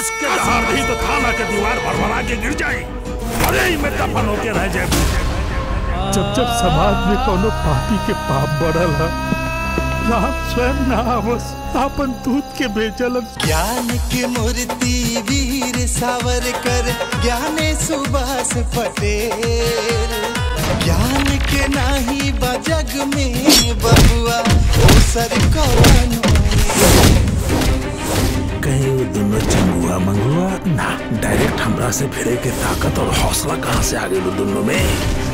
कस के दहाड़ दी तो थाना के दीवार भरभरा के गिर जाए अरे ही में दफन होके रह जाए जब जब समाज में कोनो पापी के पाप बढ़ल है राम स्वयं ना आवस आपन दूध के भेजल ज्ञान की मूर्ति वीर सावरकर ज्ञाने सुभाष पटेल ज्ञान के नाही बजग में बबुआ ओ सर कौनो कहीं वो दोनों चंगुआ मंगुआ ना डायरेक्ट हमरा से भिड़े के ताकत और हौसला कहाँ से आ गई दोनों में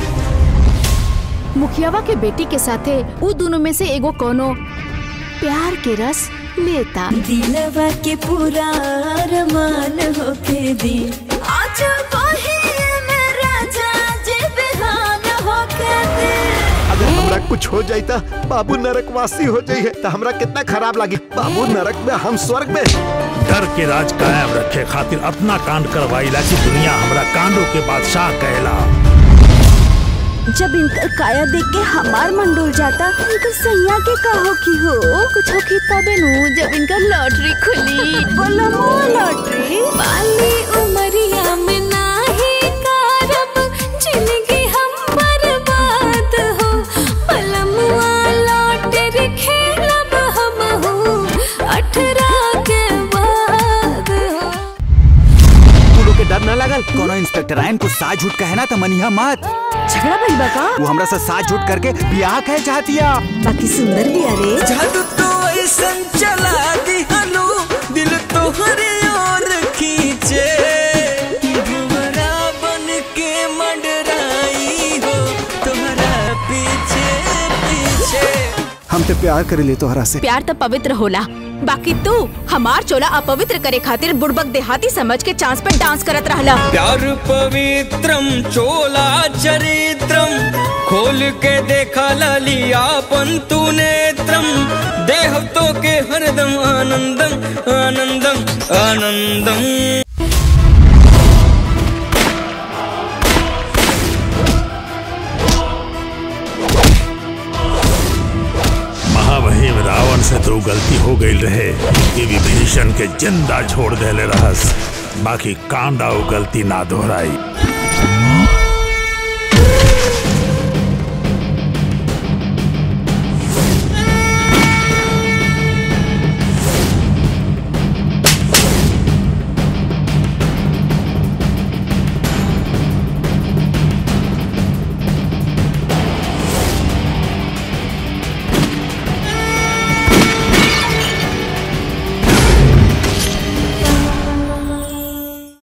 मुखियावा के बेटी के साथे उ दोनों में से एगो कोनो प्यार के रस लेता दिलवा के पूरा अरमान होके दी आज कहे में राजा जे बेहान होके दे अगर हमरा कुछ हो जाई त बाबू नरकवासी हो जाई है तो हमरा कितना खराब लगी बाबू नरक में हम स्वर्ग में डर के राज कायम रखे खातिर अपना कांड करवाईला कि दुनिया हमरा कांडों के बादशाह कहला जब इनकर काया देख के हमार मन डोल जाता इनकर सैया के का हो की हो कुछ होखी तबे नु जब इनका लॉटरी खुली बोला मो लॉटरी वाली उमरिया में नाही कारब जिंदगी हम बर्बाद हो पलमुआ लॉटरी खेलब हम हो अठारह के बाद हो तू लोग के डर न लगल कोनो इंस्पेक्टर आयन कुछ साज झूठ कहे ना तो मनिहा मत झगड़ा भइल बा का वो हमरा से साज झूठ करके ब्याह कहे चाहतिया बाकी सुंदर भी अरे जादू तो ऐसन चला दिहनु दिल तोहरे और खींचे भुवरा बन के मंडराई हो तुम्हारा पीछे पीछे हम ते प्यार कर ले तोहरा से प्यार तो पवित्र होला बाकी तू हमार चोला अपवित्र करे खातिर बुड़बक देहाती समझ के चांस पे डांस करत रहला प्यार पवित्रम चोला चरित्रम खोल के देखा ललियापन तू नेत्रम देह तो के हरदम आनंदम आनंदम आनंदम महामहिम रावण से तो गलती हो गई रहे कि विभीषण के जिंदा छोड़ देले रहस बाकी कांडा वो गलती ना दोहराई